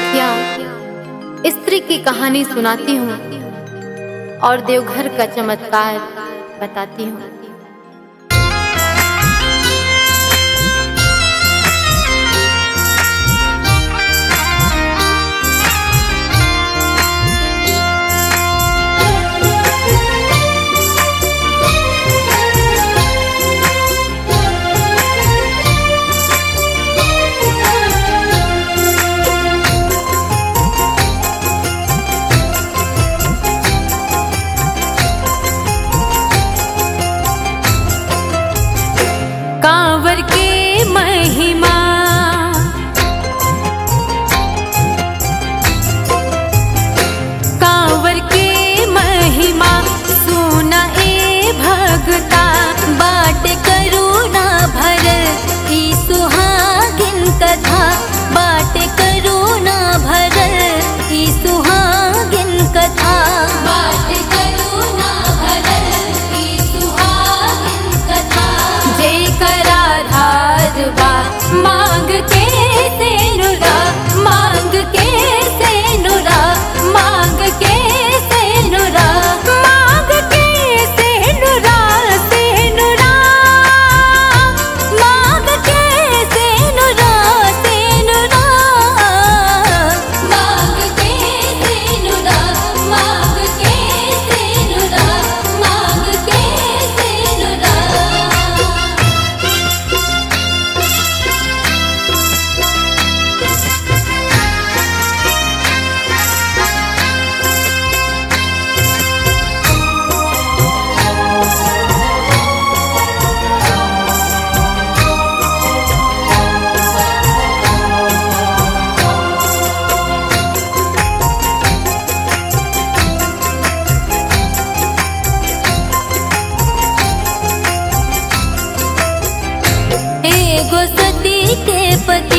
मुखिया स्त्री की कहानी सुनाती हूँ और देवघर का चमत्कार बताती हूँ कांवर के महिमा कांवर के महिमा सुना ए भगता बाट करुणा भरल ई सुहागिन कथा बाट करुणा भरल ई सुहागिन कथा बाट करुणा भरल ई सुहागिन कथा जय कराधार बा मांग के सेनुरा मांग के सेनुरा मांग के सेनुरा मांग के सेनुरा सेनुरा मांग के सेनुरा सेनुरा मांग के सेनुरा मांग के सेनुरा मांग के सेनुरा एगो सती के पति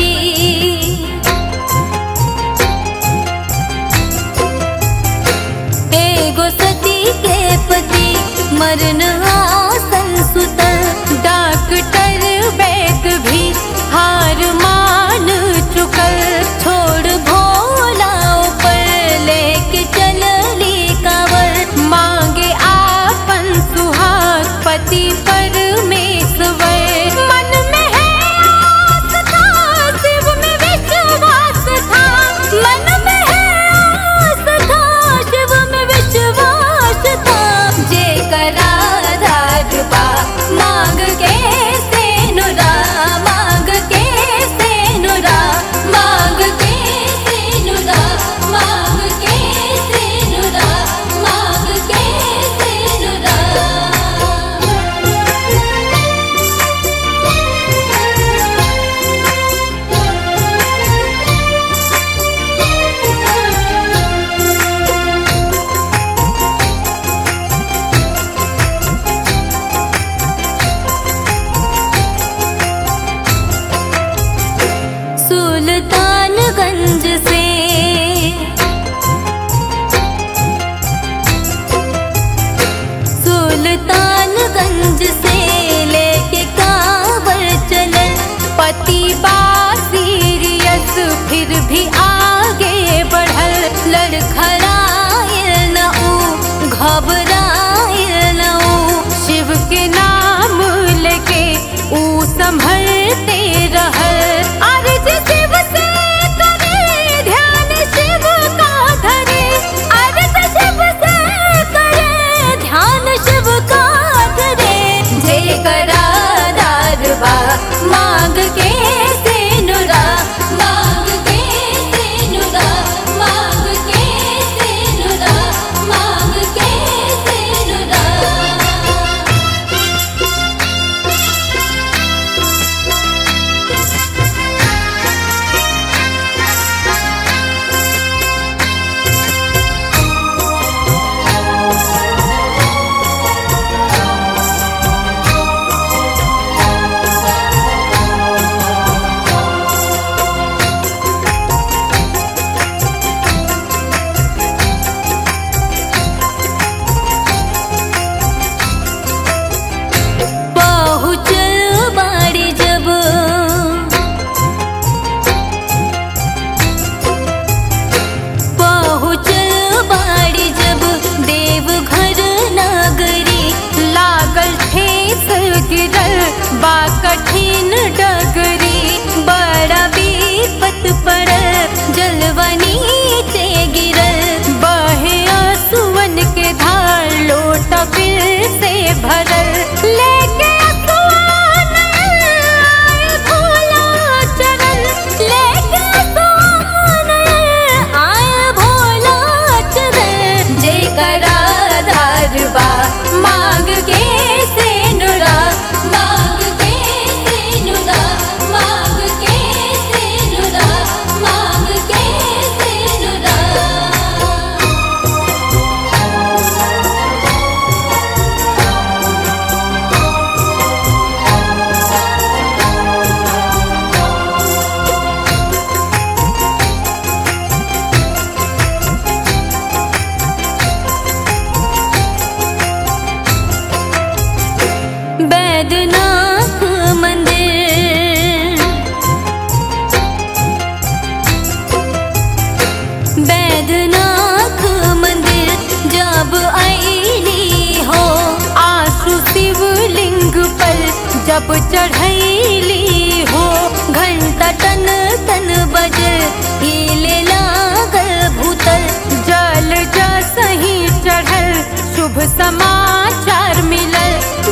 एगो सती के पति मरण आसन सुतल डॉक्टर वैद भी हार मान चुकल छोड़ भोला ऊपर लेके चलली कावर मांगे आपन सुहाग पति परमेश्वर मन में है आस था शिव में विश्वास था मन में है आस था शिव में विश्वास था जे कराधार बा मांग के सेनुरा मांग के सेनुरा मांग के सेनुरा मांग के सेनुरा मांग के सेनुरा सुल्तानगंज से सुल्तानगंज से लेके कांवर चलल पति बा सीरियस फिर भी आगे बढ़ल लड़खड़ायल न ऊ घबरायल न ऊ शिव के नाम लेके ऊ संभलते रहल अर्ज शिव से करे ध्यान शिव का धरे अर्ज शिव से करे ध्यान शिव का धरे जय कराधार बा मांग के सेनुरा मांग के सेनुरा मांग के सेनुरा मांग के सेनुरा भैली हो घंटा टन टन बजल हिले लागल भूतल जल जा सही चढ़ल शुभ समाचार मिलल